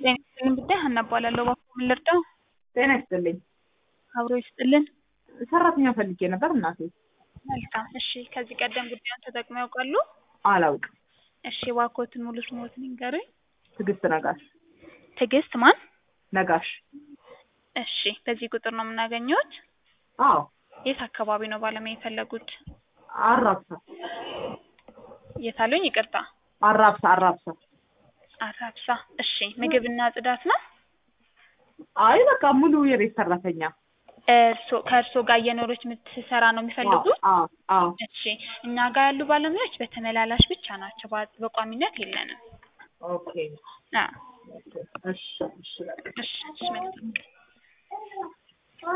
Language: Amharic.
ጤና ይስጥልኝ ጉዳይ ሀና እባላለሁ። እባክዎ ምን ልርዳው? ጤና ይስጥልኝ። አብሮ ይስጥልን። ሰራተኛ ፈልጌ ነበር እናቴ። መልካም እሺ። ከዚህ ቀደም ጉዳዩን ተጠቅመው ያውቃሉ? አላውቅም። እሺ እባክዎትን ሙሉ ስምዎትን ይንገሩኝ? ትዕግስት ነጋሽ። ትዕግስት ማን? ነጋሽ። እሺ በዚህ ቁጥር ነው የምናገኘዎት? አዎ የት አካባቢ ነው ባለሙያ የፈለጉት? አራብሳ የት አሉኝ? ይቅርታ አራብሳ አራብሳ። አራብሳ። እሺ ምግብና ጽዳት ነው? አይ በቃ ሙሉ የቤት ሰራተኛ። እርሶ ከእርሶ ጋር እየኖረች የምትሰራ ነው የሚፈልጉት? አዎ አዎ። እሺ እኛ ጋር ያሉ ባለሙያዎች በተመላላሽ ብቻ ናቸው፣ በ- በቋሚነት የለንም። ኦኬ አዎ እሺ እሺ በቃ። እሺ እሺ መልካም